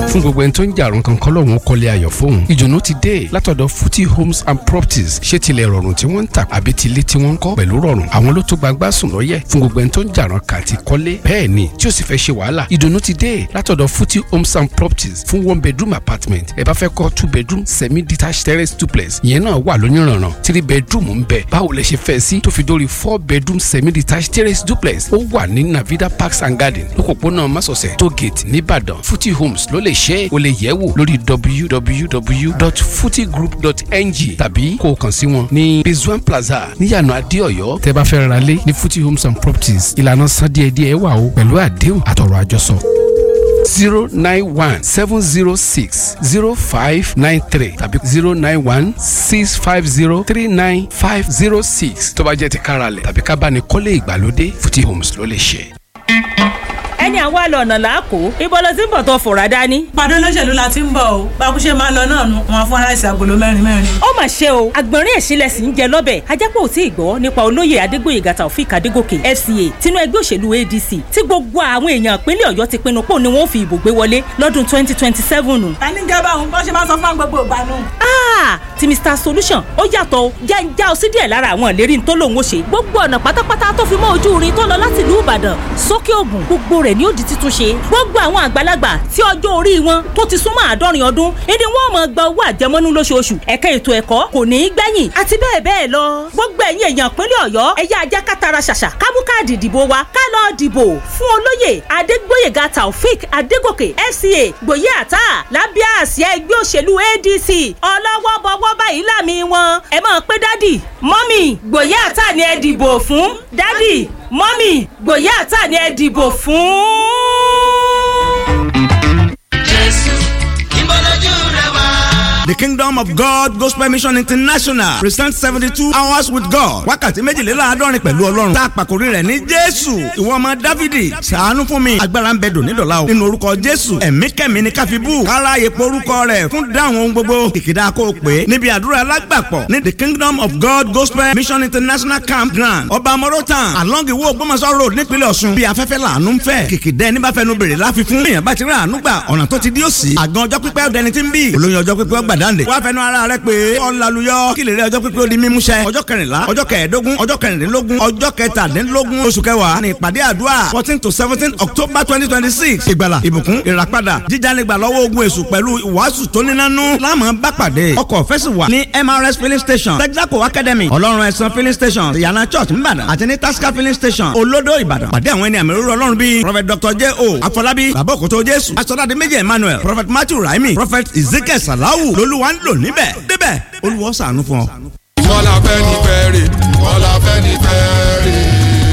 fún gbogbo ẹni tó ń jàrún kankan lọ́wọ́n kọ́lé ayọ̀ fóun ìdùnnú ti dé látọ̀dọ̀ Futi Homes and Properties ṣé tilẹ̀ rọrùn tí wọ́n ń tà àbí tilé tí wọ́n ń kọ́ pẹ̀lú rọrùn àwọn ló tó gbangba sùn lọ́yẹ̀ fún gbogbo ẹni tó ń jàrún kà ti kọ́lé bẹ́ẹ̀ ni tí ó sì fẹ́ ṣe wàhálà ìdùnnú ti dé látọ̀dọ̀ Futi Homes and Properties fún one bedroom apartment ẹ bá fẹ́ kọ́ two bedroom semi detached terrace duplex ìyẹn náà wà lóníranran three bedroom ń bẹ báwo lẹ ṣe fẹ́ sí tó fi dórí four bedroom semi detached terrace duplex ó wà ní Navida Parks and Garden lókòpónà Masọ̀sẹ̀ tó gate nìbàdàn Futi Homes ló lè ṣe é o lè yẹ̀ wò lórí www.futigroup.ng tàbí kó o kàn sí wọn ní Bezuan Plaza níyànà Adéọ̀yọ́ tẹ́ bá fẹ́ ra lé ní Futi Homes and Properties ìlànà san díẹ̀díẹ̀ wà o pẹ̀lú àdéhùn àtọ̀rọ̀ àjọsọ zero nine one seven zero six zero five nine three tàbí zero nine one six five zero three nine five zero six tó bá jẹ́ ti káralẹ̀ tàbí ká bá ní kọ́lé ìgbàlódé Futi Homes ló lè ṣe. ẹni àwa lọ ọ̀nà làákò ibo ló ti ń bọ̀ tó fòrà dání. pàdé olóṣèlú la ti ń bọ̀ o bákúṣe máa ń lọ náà nu wọn fún aláìsí agolo mẹ́rin mẹ́rin. ó mà ṣe o àgbọ̀nrín ẹ̀sìnlẹ̀ sì ń jẹ lọ́bẹ̀ ajápọ̀ ò tí ì gbọ́ nípa olóyè adégbòyègà taofik adégòkè fca tinú ẹgbẹ́ òṣèlú adc tí gbogbo àwọn èèyàn ìpínlẹ̀ ọ̀yọ́ ti pinnu pò ní wọ́n fi ìbò gbé wọlé lọ́dún twenty twenty seven. ta ní gẹ́gẹ́ báwọn bọ́ ṣe máa sọ fún gbogbo ìgbà nù. ti mr solution ó yàtọ̀ o jẹ́ ń já ọ sí díẹ̀ lára àwọn ìlérí tó lòun ó ṣe gbogbo ọ̀nà pátápátá tó fi mọ́ ojú irin tó lọ láti ìlú ìbàdàn sókè ògùn gbogbo rẹ̀ ni ó di títún ṣe gbogbo àwọn àgbàlagbà tí ọjọ́ orí wọn tó ti súnmọ́ àádọ́rin ọdún ìdí wọn máa gba owó àjẹmọ́nú lóṣooṣù ẹ̀ka ètò ẹ̀kọ́ kò ní í gbẹ̀yìn àti bẹ́ẹ̀ bẹ́ẹ̀ lọ gbogbo ẹ̀yin èèyàn ìpínlẹ̀ ọ̀yọ́ ẹ̀yà ajá kátara ṣàṣà kámú káàdì ìdìbò wa ká lọ dìbò fún olóyè adégbóyèga taofik adégòkè fca gbòye àtà lábẹ́ àsíá ẹgbẹ́ òṣèlú adc ọlọ́wọ́ bọ́wọ́ báyìí láàmì wọn ẹ máa pé dádì mọ́mì gbòye àtà ni ẹ dìbò fún dádì mọ́mì gbòye àtà ni ẹ dìbò fún. jésù ìbọ̀lójú rẹ wá. The Kingdom of God Gospel Mission International presents seventy two hours with God. Wákàtí méjìléláàádọ́rin pẹ̀lú Ọlọ́run. Tá a pàkórí rẹ̀ ní Jésù. Ìwọ ọmọ Dávidi. Ṣàánú fún mi. Agbára ń bẹ dòní dọ̀la o. Nínú orúkọ Jésù. Ẹ̀mí kẹ̀mí ni káfíbù. Kára epo orúkọ rẹ̀ fún dáhùn ohun gbogbo. Ìkìdá kó o pè é. Níbi àdúrà alágbàpọ̀ ní The Kingdom of God Gospel Mission International Camp Ground. Ọba Morotan. Along Iwo Ògbómọ̀ṣọ́ Road nípínlẹ̀ Ọ̀ṣun. Bí afẹ́fẹ́ làánú ń fẹ́. Kìkìdẹ́ ní bá fẹnu bèrè láfi fún. Èèyàn bá ti rí àánú gbà. Ọ̀nà tó ti dí òsì. Àgàn ọjọ́ pípẹ́ ọ̀dẹni ti ń bì. Olóyin ọjọ́ pípẹ́ ọgbà dáǹdè. Wá fẹnu ara rẹ pé ọ̀làlùyọ kí lè rí ọjọ́ pípé ó di mímúṣẹ. ọjọ́ kẹrìnlá ọjọ́ kẹẹ̀ẹ́dógún ọjọ́ kẹrìndínlógún ọjọ́ kẹtàdínlógún oṣù kẹwàá ní ìpàdé àdúrà fourteen to seventeen october twenty twenty six ìgbàlà ìbùkún ìràpadà jíjánigbà lọ́wọ́ ogun èṣù pẹ̀lú ìwàásù tó nínánú láàmú bá pàdé ọkọ̀ fẹ́sì wà ní mrs filling station texaco academy ọlọ́run ẹ̀sán filling station ìyànà church nìbàdàn àti ní tasca filling station olódò ìbàdàn pàdé àwọn ẹni àmì òróró ọlọ́run bíi prophet dr j o afọlábí bàbá òkútó jésù asọ́dádé méjì emmanuel prophet matthew raimi prophet ezekiel salawu lolúwa ń lò níbẹ̀ débẹ̀ olúwa ṣàánú fún ọ. kọ́lá fẹ́ ní fẹ́rẹ̀ kọ́lá fẹ́ ní fẹ́rẹ̀.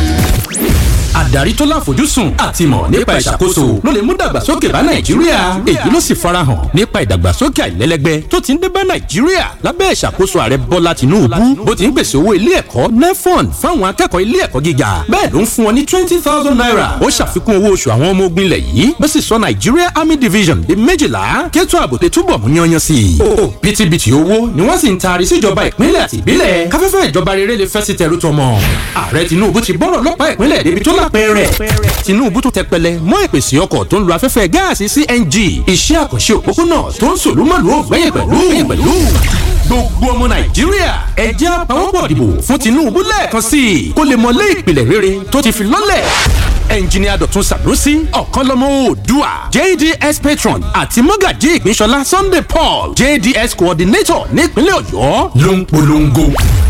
àdarí tó láfojúsùn àti ìmọ̀ nípa ìṣàkóso ló lè mú dàgbàsókè bá nàìjíríà èyí ló sì farahàn nípa ìdàgbàsókè àìlẹ́lẹ́gbẹ́ tó ti ń dé bá nàìjíríà lábẹ́ ìṣàkóso ààrẹ bọ́lá tìǹbù bó ti ń pèsè owó ilé ẹ̀kọ́ nefon fáwọn akẹ́kọ̀ọ́ ilé ẹ̀kọ́ gíga bẹ́ẹ̀ ló ń fún wọn ní twenty thousand naira ó ṣàfikún owó oṣù àwọn ọmọ ogun ilẹ̀ yìí bó sì sọ nigeria army division di méjìlá kẹ́tọ́ ààbò tẹ túbọ̀ mú yanyan sí i òbítíbitì owó ni wọ́n sì ń taari síjọba ìpínlẹ̀ àti ìbílẹ̀ káfẹ́fẹ́ ìjọba rere lè fẹ́ sí tẹrú tọmọ ààrẹ tinubu ti bọ́rọ̀ lọ́pàá ìpínlẹ̀ débi tó lápẹ́rẹ́ tinubu tó tẹpẹlẹ mọ́ ìpèsè ọkọ̀ tó ń lo afẹ́fẹ́ gáàsì cng iṣẹ́ àkànṣe òpópónà tó ń sòlúmọ̀lú ògbẹ́yìn pẹ̀lú pẹ̀lú gbogbo ọmọ nàìjíríà ẹ jẹ́ àpawọ́pọ̀ dìbò fún tinubu lẹ́ẹ̀kan sí i kó lè mọlé ìpìlẹ̀ rere tó ti fi lọ́lẹ̀ ẹnjiníà dọ̀tun sànúsí ọ̀kánlọ́mọ oòdùà jds patron àti mọ́gàjí ìpínṣọlá sunday paul jds coordinator nípínlẹ̀ ọ̀yọ́ ló ń polongo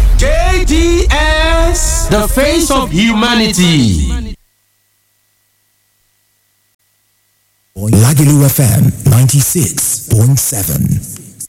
jds the face of humanity. Lagelu FM 96.7.